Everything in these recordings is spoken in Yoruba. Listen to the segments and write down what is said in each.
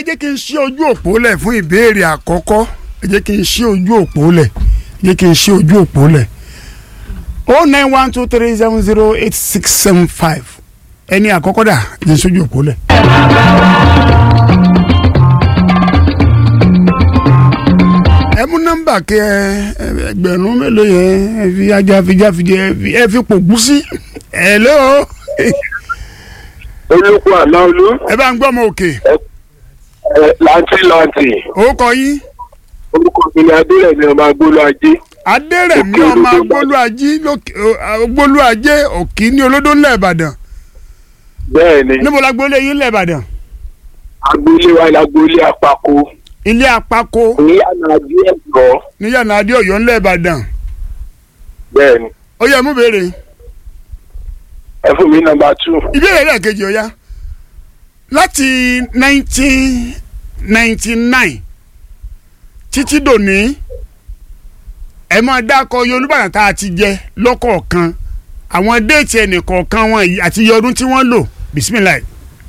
jẹ́ kí n ṣí ojú òpó lẹ̀ fún ìbéèrè àkọ́kọ́ ẹ jẹ́ kí n ṣí ojú òpó lẹ̀ ẹ jẹ́ kí n ṣí ojú òpó lẹ̀ o nine one two three seven zero eight six seven five ẹni àkọ́kọ́ dà ẹ jẹ́ ṣojú òpó lẹ̀. ẹ mú nọ́mbà kẹ ẹ ẹgbẹ̀rún mélòó yẹn ẹ fi ajá fìjáfìjẹ ẹ fi ẹ fi pòkú sí hello olùkọ́ àná olú ẹ bá ń gbọ́ ọmọ òkè ẹ láǹtì láǹtì orúkọ yín orúkọ mi ni adérẹ̀mí ọmọ agbóló ajé adérẹ̀mí Òkè ọmọ Olódó agbólú ajé lókè agbólú ajé òkì ní olódó ńlẹ̀ ìbàdàn bẹ́ẹ̀ ni níbo la gbólé yín ńlẹ̀ ìbàdàn agboolé wa ni agboolé apako ilé apako ní àná adé ẹ̀gbọ́ níyànà adé ọ̀yọ́ ńlẹ̀ ìbàdàn bẹ́ẹ̀ ni ó yẹ mú béèrè ẹ fún mi nọ́mbà two ìbéèrè lẹ́ẹ̀kejì ó yá láti nineteen ninety nine títí dòní ẹ máa dákọ iye olúbàdàn tá a ti jẹ lọ́kọ̀ọ̀kan àwọn déètì ẹnìkọ̀ọ̀kan wọn yìí àti iye ọdún tí wọ́n lò bisimilayi.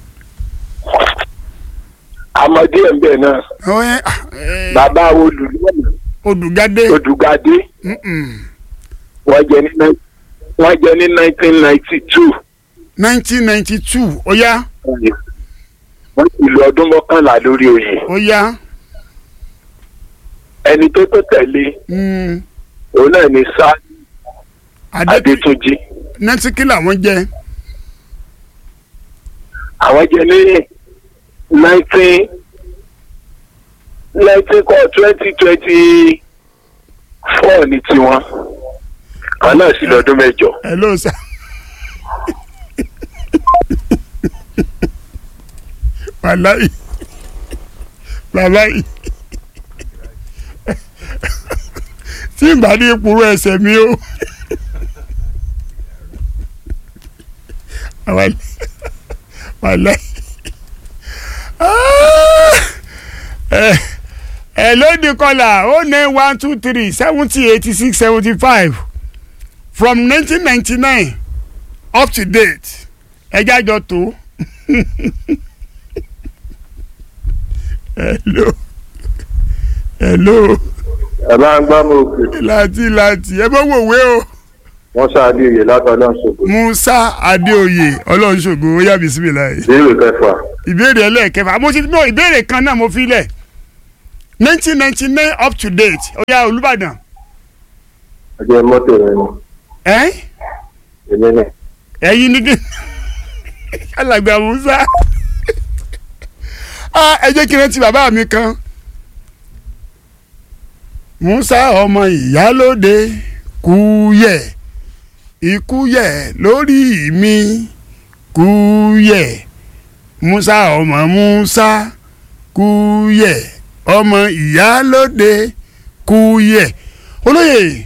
amadi ẹ̀mbẹ̀ náà Ọ̀ẹ́, ah, eh, bàbá olùdíwọ̀n Odùgádé odùgadé mm-mm, wọ́n jẹ ní nine- wọ́n jẹ ní nineteen ninety two nineteen ninety two ó yá wọ́n ti lo ọdún mọ́kànlá lórí oyè ó yá ẹni tó tó tẹ̀lé mm, òun náà ni sá Adé adétúnjì nẹ́tíkì làwọn jẹ àwọn jẹ ní nineteen nineteen kọ́ twenty twenty four ní tiwọn àwọn náà sì lọ́dún mẹ́jọ. hello sir. wàláyé wàláyé tí ìgbà ní ìpòrò ẹsẹ̀ mi o wàláyé ẹ lóde kọlà o nine one two three seventy eighty six seventy five from nineteen ninety nine up to date ẹjá jọ tó hello hello ẹ bá ń gbá mọ òkè láti láti ẹ bá wòwe o wọn ṣáàdì òye látọdún ṣògo musa adéoyè ọlọ́nṣogo ó yá bisimilayi ìbéèrè kẹfà ìbéèrè ẹlẹ́ẹ̀kẹfà mo ti no ìbéèrè kan náà mo fi lẹ̀ nineteen ninety nine up to date ó yá olùbàdàn ọjọ́ mọ́tò rẹ ni ẹ́ èmi náà ẹ̀yin ní kí alàgbà musa Ah, ẹ jẹ́ kí n rántí bàbá mi kan musa ọmọ ìyálóde kúyẹ ikúyẹ lórí mi kúyẹ musa ọmọ musa kúyẹ ọmọ ìyálóde kúyẹ olóyè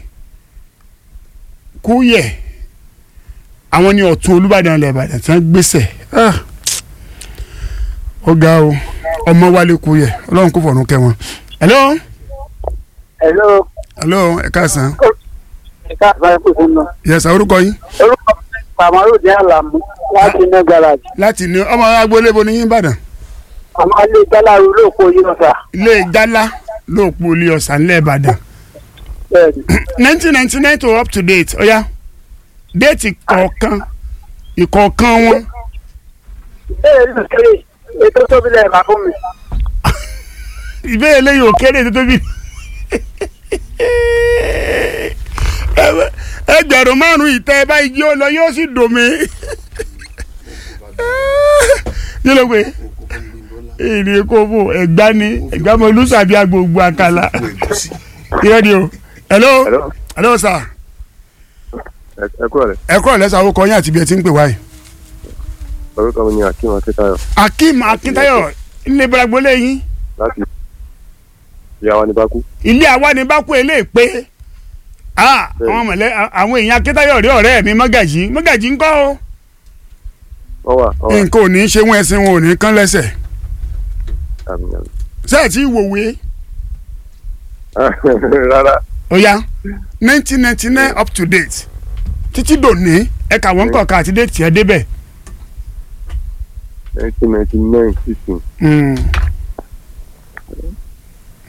kúyẹ àwọn ní ọ̀tún olùbàdàn ilẹ̀ ìbàdàn tí wọ́n gbèsè Ah, ó ga o ọmọ wálé kúyẹ ọlọ́run kò fọ̀run kẹ́ wọn. hello Hello, hello ẹ káàsán ẹ̀ka àbáyé kò fún mi. yẹsà orúkọ yín Orúkọ mi ni Kamaru ní Àlàmú láti inú garage. láti ní ọmọ agboolé bo ní yín ìbàdàn Àmọ́ ilé Gbálárù lóòpọ̀ yìí ọ̀sà. ilé jálá lóòpọ̀ olè ọ̀sán ńlẹ̀ ìbàdàn Bẹ́ẹ̀ni, nineteen ninety nine to up to date ó yá déètì kọ̀ọ̀kan ìkọ̀ọ̀kan wọn ìbéèrè ló kéré ètò tóbi lẹ́ẹ̀ka fún mi. ìbéèrè lẹ́yìn òkèrè tó tóbi ẹgbẹ̀rún márùn ìtẹ́ ẹ báyìí yóò lọ yóò sì dùn mí yóò lọ pé èrè kóbó ẹ̀gbá ni ẹ̀gbá mọ olùsàbí agbègbè àkàlà irọ́ ni o hello Hello. hello sir ẹ kúrò rẹ ẹ kúrò lẹ́sà orúkọ yín àti ibi ẹ ti ń pè wáyé orúkọ mi ni akeem akitayo akeem akintayo ilé ìbúragbólé yín láti ìyàwó ní bákú ilé àwa ni bá kú eléyìí pé ah, àwọn mọ̀lẹ́ àwọn èèyàn akintayo rí ọ̀rẹ́ mi mọ́gàjì mọ́gàjì ńkọ́ o wọ́n wà wọ́n wà nǹkan ò ní í ṣe wọn ẹsìn wọn ò ní í kán lẹ́sẹ̀ àmì àmì sẹ́ẹ̀ tí wòwe rárá ó yá nineteen ninety nine up to date títí dòní ẹ̀ka wọn kọ̀ọ̀kan àti déètì ẹ̀ débẹ̀ nineteen ninety nine sixteen Mm.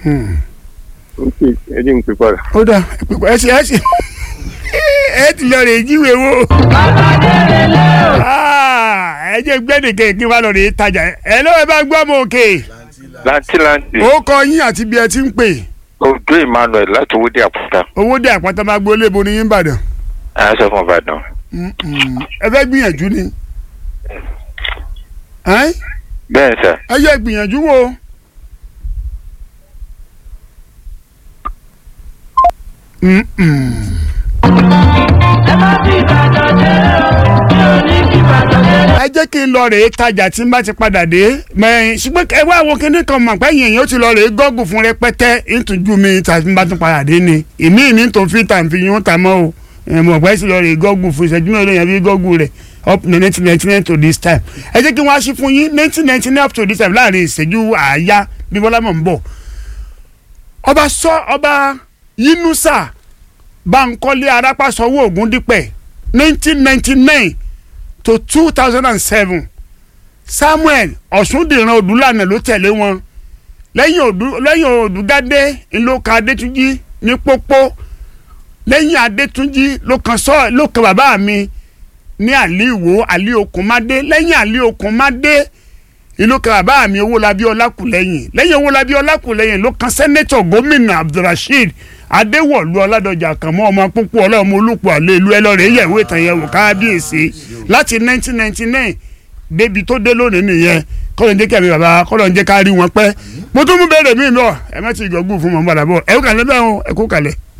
Hmm. ok ẹ jẹ́ n pè padà. ó dà ẹ ṣe ẹ ṣe ẹ ti lọ rè jíwèé wò. Ah, ẹ jẹ́ gbẹ́dẹ̀kẹ́ kí n bá lọ rè tajà ẹ lọ́wọ́ ẹ bá gbọ́ mọ òkè lantilanti ó kọ yín àti bí ẹ ti ń pè ojú emmanuel láti owó dé àpótá owó dé àpáta máa gbólé bo ní yín Ìbàdàn à ń sọ fún ìbàdàn. Mm-mm. ẹ fẹ́ gbìyànjú ni Ẹ́n? bẹ́ẹ̀ sà ẹ yẹ gbìyànjú wo. Mm-mm. ẹ jẹ́ kí n lọ rèé tajà tí n bá ti padà dé mẹ́rin ṣùgbọ́n ẹ wá àwọn kinní kan mọ̀ pé yìnyín ó ti lọ rèé gọ́gùn fún rẹpẹtẹ ìtújú mi tàbí n bá tún padà dé ni èmi ní tó fi tà ń fi yún ta mọ́ o ẹ mọ̀ pé sì lọ rèé gọ́gùn fún ìṣẹ́jú mẹ́rin yẹn fi gọ́gùn rẹ̀ up to nineteen ninety nine to this time ẹ jẹ́ kí wọ́n á ṣí fún yín nineteen ninety nine up to this time láàrin ìṣẹ́jú àáyá bí bọ́lá mọ̀ ń bọ̀ ọba sọ ọba Yínúsà Bánkọ́lé Arápásọwọ́ Ògúndípẹ̀ nineteen ninety nine to two thousand and seven Samuel Ọ̀ṣúndìran Odúlànà ló tẹ̀lé wọn lẹ́yìn Odù lẹ́yìn Odùgádé ló kan Adétúnjì ní pópó lẹ́yìn Adétúnjì ló kan sọ ló kan bàbá mi ní àlí ìwò àlí okùnmádé lẹ́yìn àlí okùnmádé ìlú kan bàbá mi owólabí ọlákùlẹ́yìn lẹ́yìn owólabí ọlákùlẹ́yìn ló kan sẹ́nẹ́tọ̀ gómìnà abdulrasheed adéwọ̀lú ọládọjà kànmọ́ ọmọ púpọ̀ ọlọ́mọ olùpọ̀ àlẹ́ ìlú ẹlọ́rẹ̀ yẹ̀wò ìtàn yẹn wò kábíyèsí láti 1999 débi tó dé lónìí nìyẹn kọ́lọ̀ ń jẹ́ kẹ́mi bàbá kọ́lọ̀ ń jẹ́ ká rí wọn pẹ́ mo tún mú bẹ́ẹ̀rẹ̀ mi lọ ẹ má ti gbọ́gbù fún mọ́ padà bọ̀ ẹ kú kalẹ̀ bẹ́ẹ̀ o ẹ kú kalẹ̀.